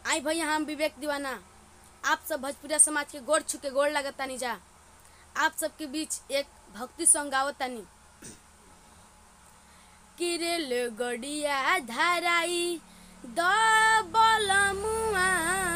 आई भैया हम विवेक दीवाना आप सब भोजपुरिया समाज के गोड़ छू के गोड़ लगतानी जा आप सबके बीच एक भक्ति सॉन्ग गावतानी किरेल गड़िया धराई द बलमुआ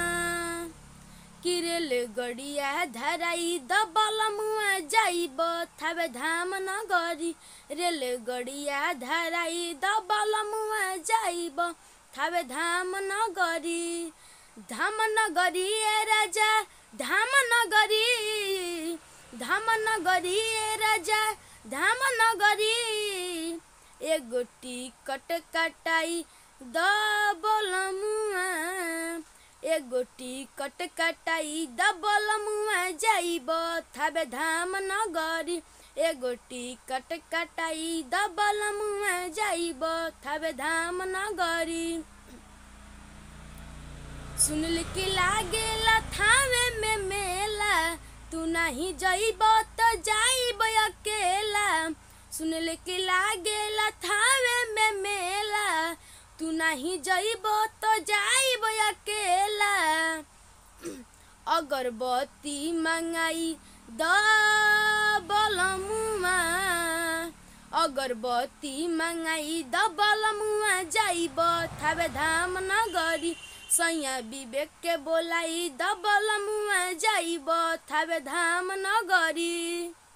किरेल गड़िया धराई द बलमुआ जाइब थावे धाम नगरी रेल गड़िया धराई द बलमुआ जाइब थावे धाम नगरी धाम नगरी ए राजा धाम नगरी धाम नगरी ए राजा धाम नगरी एगो टिकट कटाई द बलमुआ एगो टिकट कटाई द बलमुआ जाइब थावे धाम नगरी एगो टिकट कटाई द बलमुआ जाइब थावे धाम नगरी सुनल कि लागेला थावे में मेला तू नहीं जइब तो जाइब अकेला सुनल कि लागेला थावे में मेला तू नहीं जइब तो जाइब अकेला अगरबत्ती मंगाई द बलमुआ अगरबत्ती मंगाई द बलमुआ जाइब थावे धाम नगरी सैया विवेक के बोलाई द बलमुआ जाइब थावे धाम नगरी